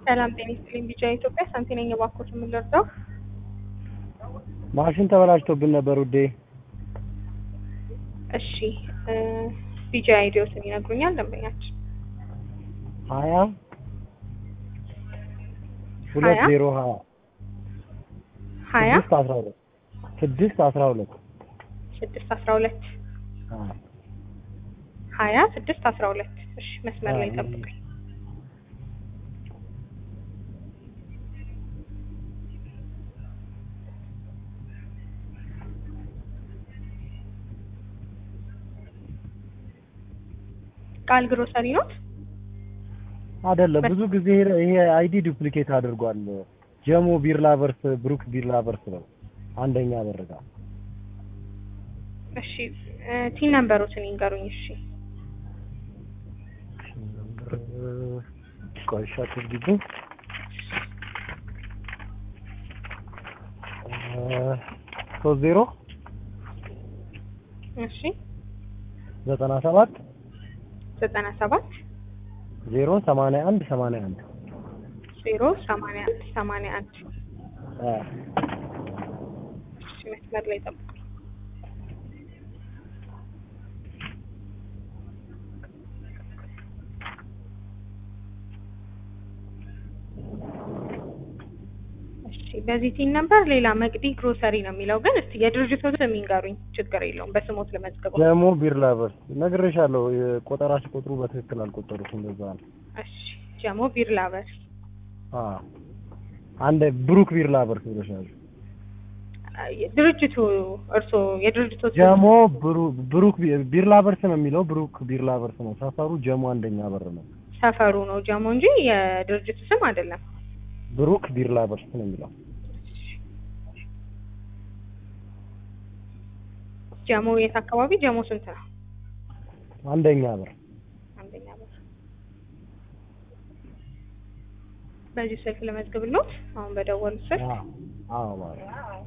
ሰላም ጤና ይስጥልኝ። ቢጫ ኢትዮጵያ ሳንቲ ነኝ። እባክዎት የምንረዳው? ማሽን ተበላሽቶብን ነበር ውዴ። እሺ ቢጫ አይዲዎትን ይነግሩኛል ደንበኛችን? ሀያ ሁለት ዜሮ ሀያ ሀያ ስድስት አስራ ሁለት ስድስት አስራ ሁለት ስድስት አስራ ሁለት ሀያ ስድስት አስራ ሁለት እሺ መስመር ላይ ጠብቀኝ። ቃል ግሮሰሪ ኖት? አይደለም። ብዙ ጊዜ ይሄ አይዲ ዱፕሊኬት አድርጓል። ጀሞ ቢር ላቨርስ ብሩክ ቢር ላቨርስ ነው አንደኛ በርጋ። እሺ ቲን ነምበሮትን ይንገሩኝ። እሺ ቆይሻ ትርጊቱ ሶስት ዜሮ እሺ ዘጠና ሰባት ዘጠና ሰባት ዜሮ ሰማንያ አንድ ሰማንያ አንድ ዜሮ ሰማንያ አንድ ሰማንያ አንድ እሺ መስመር ላይ ጠብቁኝ። እሺ በዚህ ቲን ነምበር ሌላ መቅዲ ግሮሰሪ ነው የሚለው ግን እስቲ የድርጅቱ ስም ይንገሩኝ። ችግር የለውም በስሞት ለመዝገበው። ጀሞ ቢር ላቨርስ ነግሬሻለሁ። የቆጠራ ሲቆጥሩ በትክክል አልቆጠሩትም። እንደዛ ነው። እሺ ጀሞ ቢር ላቨርስ አዎ አንድ ብሩክ ቢር ላቨርስ ብለሻል። ድርጅቱ እርሶ የድርጅቱ ስም ጀሞ ብሩ- ብሩክ ቢ- ቢር ላቨርስ ነው የሚለው። ብሩክ ቢር ላቨርስ ነው። ሰፈሩ ጀሞ አንደኛ በር ነው። ሰፈሩ ነው ጀሞ እንጂ የድርጅቱ ስም አይደለም። ብሩክ ቢር ላቨርስ ነው የሚለው። ጀሞ የት አካባቢ? ጀሞ ስንት ነው? አንደኛ በር አንደኛ በር። በዚህ ስልክ ለመዝግብሎት አሁን በደወሉት ስልክ አዎ አዎ ማለት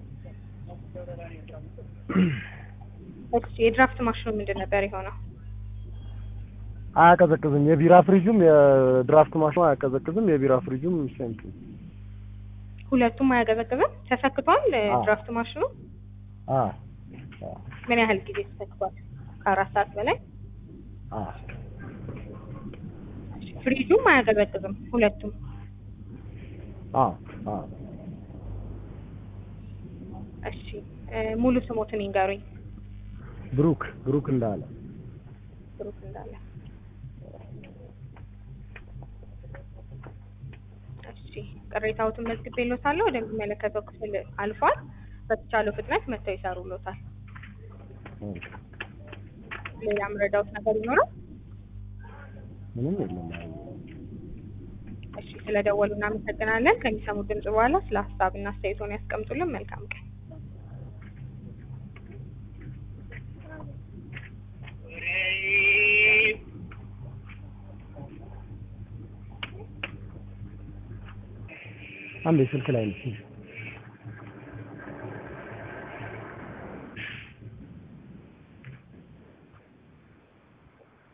እሺ የድራፍት ማሽኑ ምንድን ነበር የሆነው? አያቀዘቅዝም። የቢራ ፍሪጁም የድራፍት ማሽኑ አያቀዘቅዝም። የቢራ ፍሪጁም ሴም ሁለቱም አያቀዘቅዝም። ተሰክቷል አዎ። ድራፍት ማሽኑ አ ምን ያህል ጊዜ ተሰክቷል? ከአራት ሰዓት በላይ። አ ፍሪጁም አያቀዘቅዝም። ሁለቱም አ አ እሺ እ ሙሉ ስሞትን ይንገሩኝ። ብሩክ ብሩክ እንዳለ ብሩክ እንዳለ። እሺ ቅሬታዎትን መዝግቤልዎታለሁ። ወደሚመለከተው ክፍል አልፏል። በተቻለው ፍጥነት መጥተው ይሰሩልዎታል። ሌላ ምረዳዎት ነገር ይኖራል? ምንም የለም። እሺ ስለደወሉ እናመሰግናለን። ከሚሰሙት ድምጽ በኋላ ስለ ሀሳብና አስተያየቶን ያስቀምጡልን። መልካም ቀን። አንዴ ስልክ ላይ ነው።